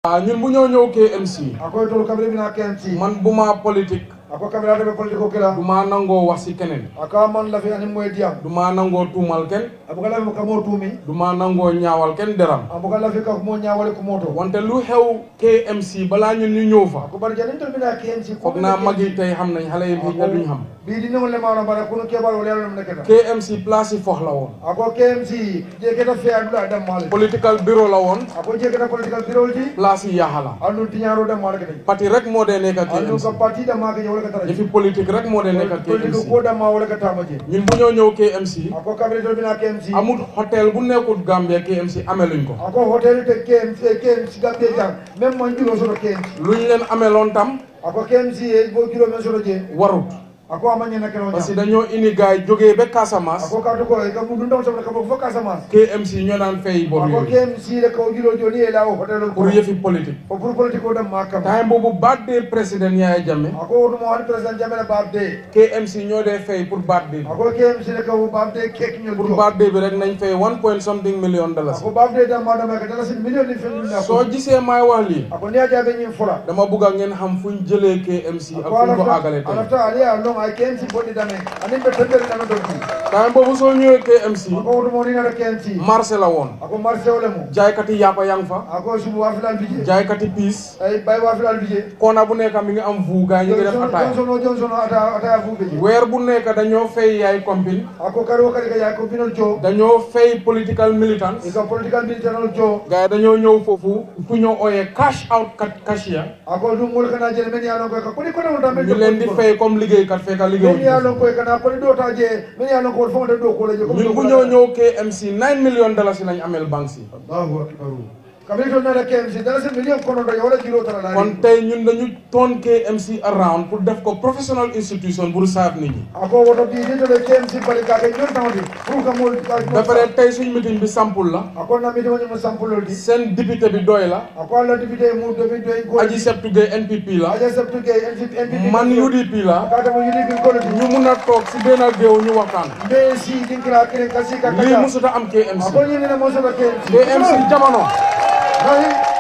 ah ñun bu ñoo ñëw KMC ako tolu kabiri bina KMC man bu ma politique ako kabira to be politiko kila du ma nangoo wax si keneen aka man lafi ani moy diam du ma nangoo tuumal kenn abuka lafi ka mo tumi du ma nangoo ñaawal kenn deram abuka lafi ka mo nyaawale ko moto wante lu xew KMC balaa ñun ñu ñëw fa ko bar janin tol bina KMC foog naa mag yi tey xam nañ xale yi xëy na duñ xam bi di newol le maano bara kuno kebal wala yalla nekata KMC place yi fox la woon ako KMC je keta fe adula dam male political bureau la woon ako je keta political bureau ji place yi yaaxa la andu tiñaro dam male kete parti rek moo dee nekk andu ko KMC parti da maka je wala kata yëfi politique rek moo dee nekk politiko KMC ko dam ma wala kata ma je ñun bu ñoo ñëw KMC ako kabiri tol bina KMC amul hôtel bu nekkul Gambia KMC ameluñ ko ako hotel te KMC KMC gambe jang même man julo solo KMC luñ leen ameloon tam ako KMC e bo julo men solo je warut ako amanya na kero parce que nyam dañoo indi gaay jógee ba Casamance ako ka to ko e ka mu dundam sabna ka bo foka sama KMC ñoo daan fay bor ako yooyu KMC le ko julo joni e lawo hotel pour yëfi politique ko pour politique o dam makam time boobu birthday président Yaya Jammeh ako wodu mo wani president jamela babde KMC ñoo dee fay pour birthday bi ako KMC le ko babde kek nyol pour jo birthday bi rek nañ fay one point something million dollars ako babde dam ma dam ka dala sin million ni fen na soo gisee may wax lii ako ne ajabe nyin fula dama bugg a ngeen xam fuñ jëlee KMC ak ako fuñ ko alafta àggale tey alafta ali a long ay KMC bodi dame anin be tendere dame do ki time boobu soo ñëwee KMC ako wodu mo ni na KMC marché la woon ako marché ole mo jaaykati yàppa yang fa ako subu wa filal bije jaaykati piis ay bay wa filal bije koona bu nekk mi ngi am vu gaay ñu ngi def ataaya Johnson o Johnson o ata ata fu beje weer bu nekk dañoo fay yaay compine ako kari o kari ka ya ko binol jo dañoo fay political militants ika political military jo gaay dañoo ñëw foofu fu ñoo ooyee cash out cat cashier ako dum mol kana jele men ya lon ko ka koni kono dam ñu leen di fay comme liggéeykat fekk men ya liggéeyuñu lon ko kana koni do ta je men ya lon ko fo de do ko le je ko ñun bu ñoo ñëw KMC 9 million dollars lañ amel banque si Allahu akbar kamil to na KMC dala se million kono do wala jiro tara la kon tey ñun dañu toon KMC around pour def ko professional institution pour serve nit ñi ako woto di ni to le KMC bali ka ke ñon tawdi pour ka mol ka ba pare tey suñ meeting bi sampul la ako na mi do ñu sample di seen député bi doy la ako la député mu do bi do ko Aji Septu Gueye NPP la aja septu ke NPP NPP man UDP la ka dama yidi bi ko le ñu mun a toog si benn géew ñu waxtaan mbe si dinkira kire kasi ka lii kata musuta am KMC ako ñi ne mo so ke KMC jamono Nahi.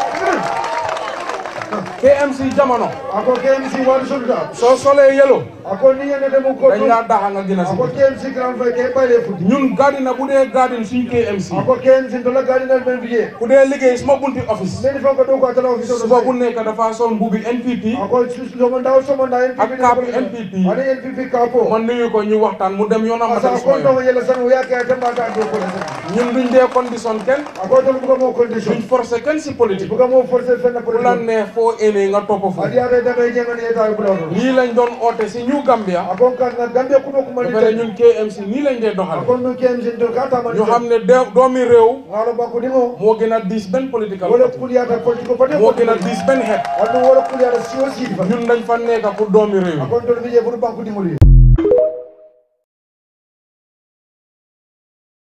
KMC jamono ako KMC wani sulta soo solee yelo ako ni ngene demu ko dañ laa daxa nga gën a si ako KMC grand frère ke bayle futi ñun gardina bu dee gardine suñ KMC ako KMC to la gadi na ben biye ku dee liggéey suma bunti office men fa ko do ko atala office suba do bu nekk dafa sol mbubi NPP ako so mo ndaw so mo ndaw NPP Ak kapu NPP. ani NPP kapo man nuyu ko ñu waxtaan mu dem yoonam ma asa dem ko suma do yoon yela san ya ke tan ma ta do ko ñun duñ dee condition kenn ako to bu ko mo condition duñ forcer kenn si politique bu ko mo forcer fenn ku la pour neex foo éenee nga topp foofu adi ade da ngay jengani eta bu do lii lañ doon oote si New Gambia ako kan na gambe ku ko ba mali pare ñun KMC nii lañ dee doxale ako no KMC to ka ta mali ñu xam ne de- doomi réew ngalo ba ko dingo moo gën a diis benn political wala party kuliyata politiko pate moo gën a diis benn xeet adu wala kuliyata siwo sidi fa ñun dañ fa nekk pour doomi réew yi akon to bije pour banku dimoli